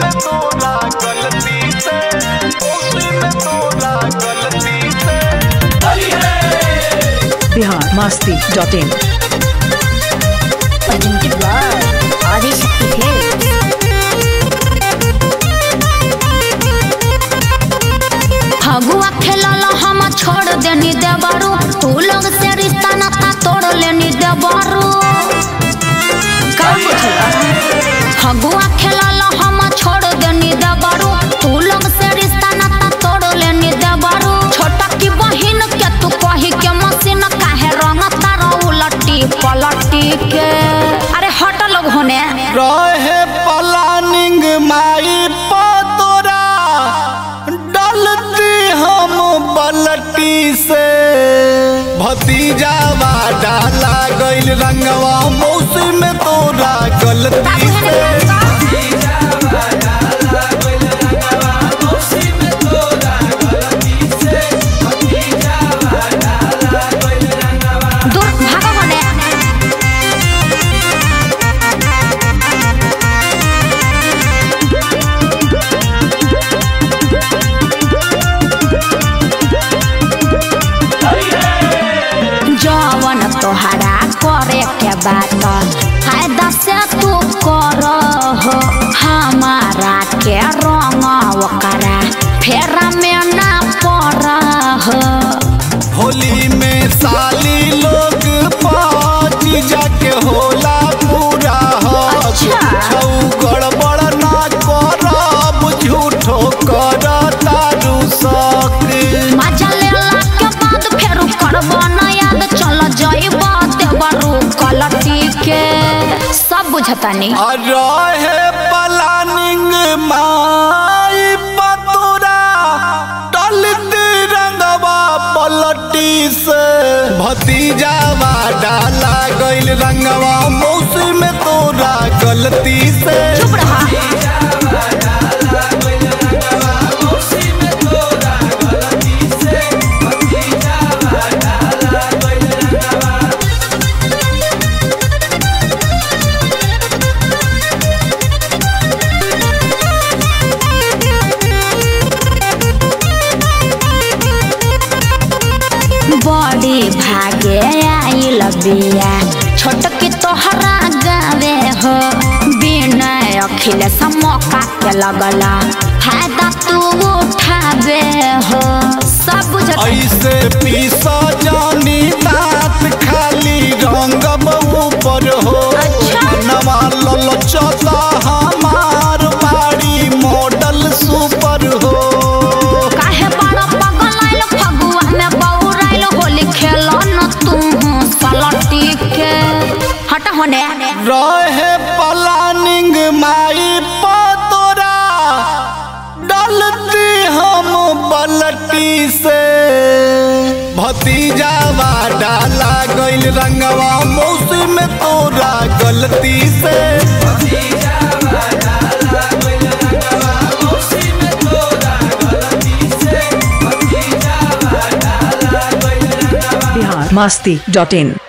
में तोरा गलती से मौसी में तोरा गलती से Bihar Masti dot in presented by Adishakti Films. Phagua खेलल हम छोड़ देनी देवरू तू लोग से रिश्ता नाता तोड़ लेनी देवरू फगुआ खेलल हम छोड़ देनी देवरू तू लोग से रिश्ता नाता तोड़ लेनी देवरू छोटा की बहिन के तू कही के मशीन काहे रंग तारा उलटी पलटी के अरे हट लोग होने रहे प्लानिंग माई पतोरा डलती हम बलटी से भतीजावा डाला गइल रंगवा मौसी में तोरा गलती से दूर भागो होने जवन तोहरा करे के बात फायदा से तू कर हो हमारा के रंग ओकरा फेरा में ना पड़ हो होली में साली लोग पाँच जाके होला पूरा हक अच्छा। छौ गड़बड़ ना करब झूठो कर तारू शक मजा लेला के बाद फेर करबो ना याद चल जाइब देवरू कलटी के सब बुझतानी रहे प्लानिंग माई पतोरा टलती रंगवा पलटी से भतीजावा डाला गइल रंगवा मौसी में तोरा गलती से चुप रहा बड़ी भागे आइल बिया छोटकी तोहरा गावे हो विनय अखिल मौका के लगला फायदा तू उठावे हो सब बुझत ऐसे पीसा जानी दांत खाली रंगब ऊपर हो अच्छा। नवा ललचता हमार बाड़ी मॉडल सुपर हो काहे बड़ा पगल आइल फगुआ में बौराइल होली खेल न तू सलटी के हट होने रहे प्लानिंग माई पतोरा डलती हम बलटी से भतीजावा डाला गइल रंगवा मौसी में तोरा गलती से बिहार मस्ती डॉट इन